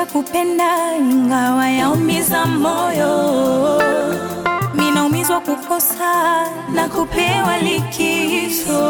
kupenda ingawa yaumiza moyo. Minaumizwa kukosa na kupewa likizo.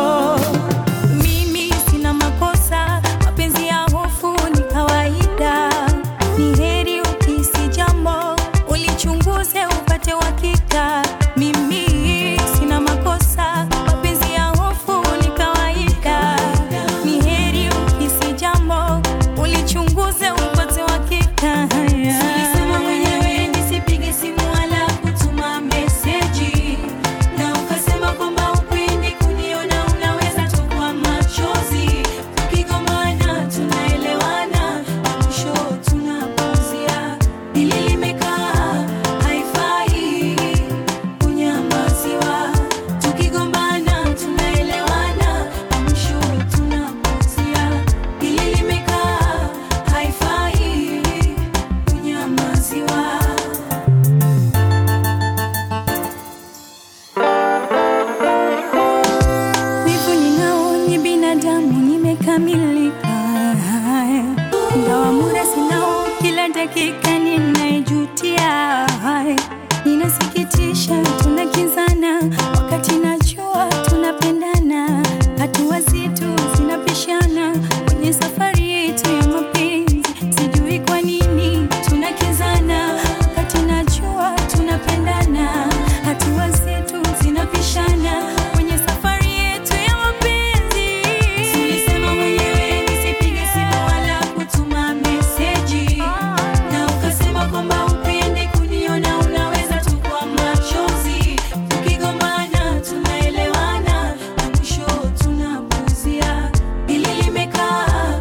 Mimi sina makosa, mapenzi ya hofu ni kawaida. Ni heri ukisi jambo ulichunguze upate uhakika. Mimi sina makosa, mapenzi ya hofu ni kawaida. Ni heri ukisi jambo ulichunguze upate uhakika. Ulisema mwenyewe nisipige simu wala kutuma meseji, na ukasema kwamba upendi kuniona, unaweza tu kwa machozi. Tukigombana tunaelewana, mwisho tunapuzia. Hili limekaa haifai kunyamaziwa. Tukigombana tunaelewana, mwisho tunapuzia. Hili limekaa haifai kunyamaziwa. Wivu ninao ni binadamu, nimekamilika. Ingawa muda sinao, kila dakika ninaijutia. Inasikitisha tunakinzana, wakati najua tunapendana. Hatua zetu zinapishana kwenye safari yetu ya mapenzi. Sijui kwa nini tunakinzana, wakati najua tunapendana. Hatua zetu zinapishana kwenye safari yetu ya mapenzi. Ulisema mwenyewe nisipige simu wala kutuma meseji, na ukasema kwamba upendi kuniona, unaweza tu kwa machozi. Tukigombana tunaelewana, na mwisho tunapuzia. Hili limekaa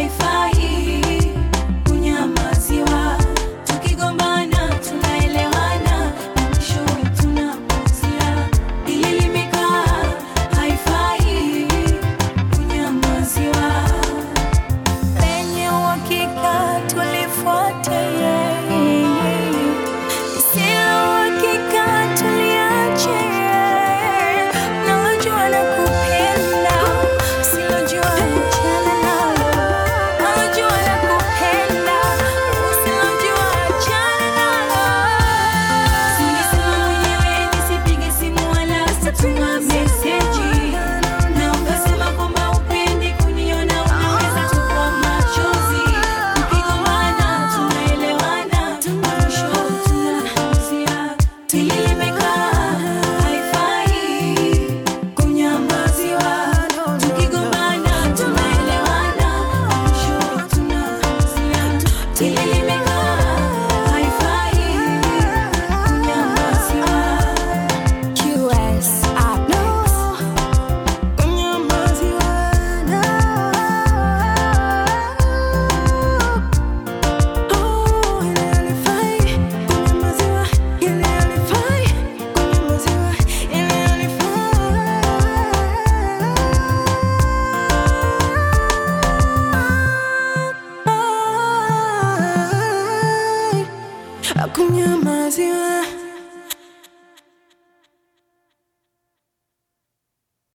haifai kunyamaziwa. Tukigombana tunaelewana, na mwisho tunapuzia. Hili limekaa haifai kunyamaziwa. Lenye uhakika tulifuate yeye, lisilo uhakika tuliache. Nalojua nakupenda, usilojua achana nalo. Nalojua nakupenda, usilojua achana nalo. Ulisema mwenyewe nisipige simu wala kutuma meseji, na ukasema kwamba upendi kuniona, unaweza tu kwa machozi. Tukigombana tunaelewana, mwisho tunapuzia. Hili limekaa haifai kunyamaziwa. Tukigombana tunaelewana, mwisho tunapuzia. Hili limekaa haifai kunyamaziwa. QS Apex. Kunyamaziwa